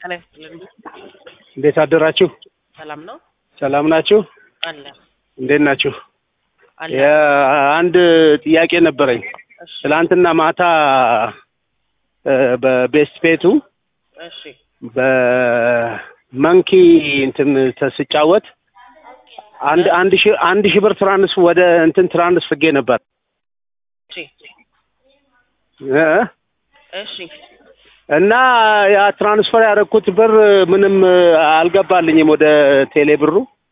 ጤና ይስጥልን። እንዴት አደራችሁ? ሰላም ነው ሰላም ናችሁ? አለ እንዴት ናችሁ? አለ። አንድ ጥያቄ ነበረኝ። እሺ ትላንትና ማታ እ በቤስት ቤቱ እሺ በመንኪ እንትን ተስጫወት አንድ አንድ ሺህ አንድ ሺህ ብር ትራንስ ወደ እንትን ትራንስ ፍጌ ነበር እሺ እ እሺ እና ያ ትራንስፈር ያደረኩት ብር ምንም አልገባልኝም ወደ ቴሌ ብሩ።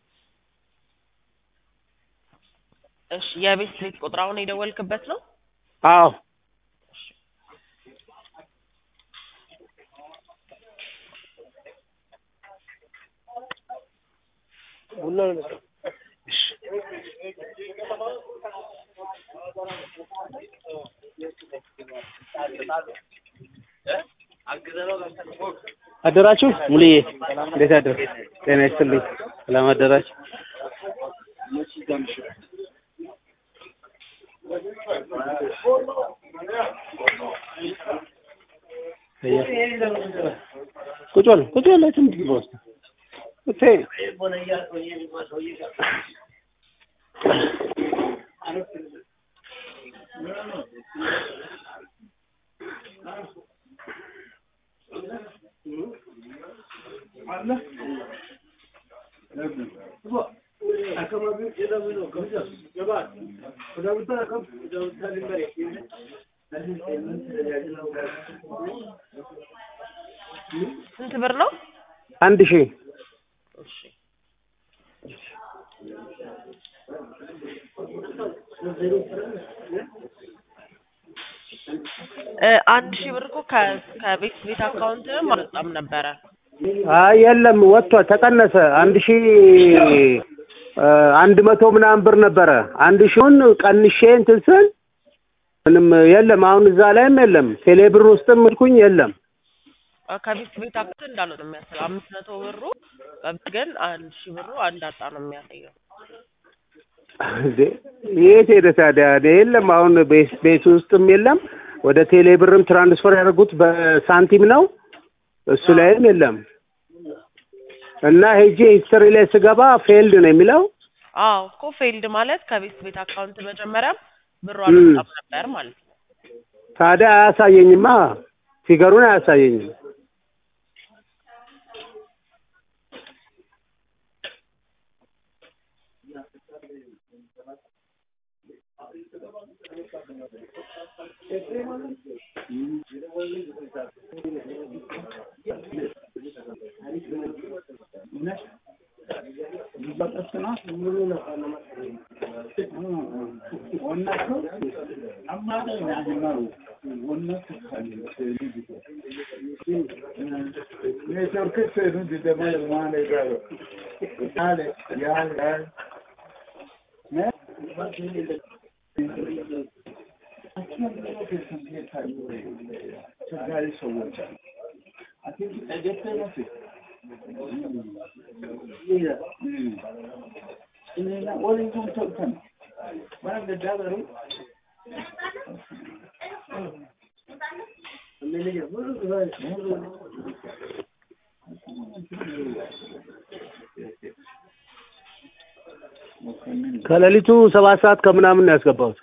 እሺ የቤት ቤት ቁጥር አሁን የደወልክበት ነው? አዎ አደራችሁ ሙሉዬ፣ እንዴት አደር? ጤና ይስጥልኝ። ሰላም አደራችሁ? ቁጭ በል ቁጭ በል የትም ግባ ውስጥ እቴ ስንት ብር ነው? አንድ ሺህ እሺ እ አንድ ሺህ ብር እኮ ከ- ከቤት ቤት አካውንትም አልወጣም ነበረ። አይ የለም ወጥቷል፣ ተቀነሰ። አንድ ሺህ እ አንድ መቶ ምናምን ብር ነበረ። አንድ ሺውን ቀንሼ እንትን ስል ምንም የለም። አሁን እዛ ላይም የለም። ቴሌ ብር ውስጥም ልኩኝ የለም። አ- ከቤት ቤት አካውንት እንዳልወጣ ነው የሚያሳየው። አምስት መቶ ብሩ ግን አንድ ሺህ ብሩ አንድ አጣ ነው የሚያሳየው። እንዴ የት ሄደ ታዲያ? እኔ የለም አሁን ቤት ቤት ውስጥም የለም። ወደ ቴሌ ብርም ትራንስፈር ያደርጉት በሳንቲም ነው። እሱ ላይም የለም እና ሄጄ ሂስትሪ ላይ ስገባ ፌልድ ነው የሚለው። አዎ እኮ ፌልድ ማለት ከቤት ቤት አካውንት መጀመሪያም ብሩ አልወጣም ነበር ማለት ነው። ታዲያ አያሳየኝማ፣ ፊገሩን አያሳየኝም። ከሌሊቱ ሰባት ሰዓት ከምናምን ነው ያስገባሁት።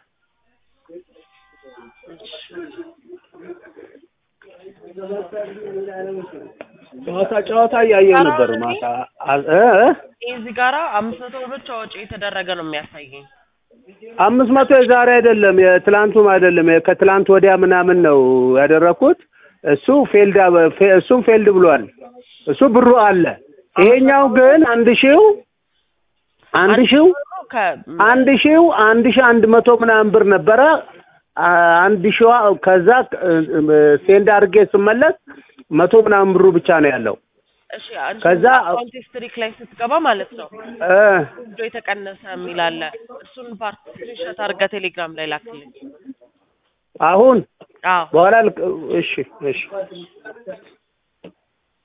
ጨዋታ ጨዋታ እያየሁ ነበር ማታ አ- እ እ ይህ እዚህ ጋራ አምስት መቶ ብር ብቻ ወጪ የተደረገ ነው የሚያሳየኝ። አምስት መቶ የዛሬ አይደለም የትላንቱም አይደለም ከትላንት ወዲያ ምናምን ነው ያደረኩት። እሱ ፌልድ አበ- ፌ- እሱም ፌልድ ብሏል። እሱ ብሩ አለ። ይሄኛው ግን አንድ ሺው አንድ ሺው ከ- አንድ ሺው አንድ ሺህ አንድ መቶ ምናምን ብር ነበረ። አ- አንድ ሺዋ ከዛ ሴንድ አድርጌ ስመለስ መቶ ምናምን ብሩ ብቻ ነው ያለው። እሺ አንቺ ከዛ አካውንት ሂስትሪክ ላይ ስትገባ ማለት ነው እ ወስዶ የተቀነሰ የሚል አለ። እሱን ፓርት ስክሪንሾት አድርገህ ቴሌግራም ላይ ላክልኝ። አሁን አዎ በኋላ ልክ- እሺ እሺ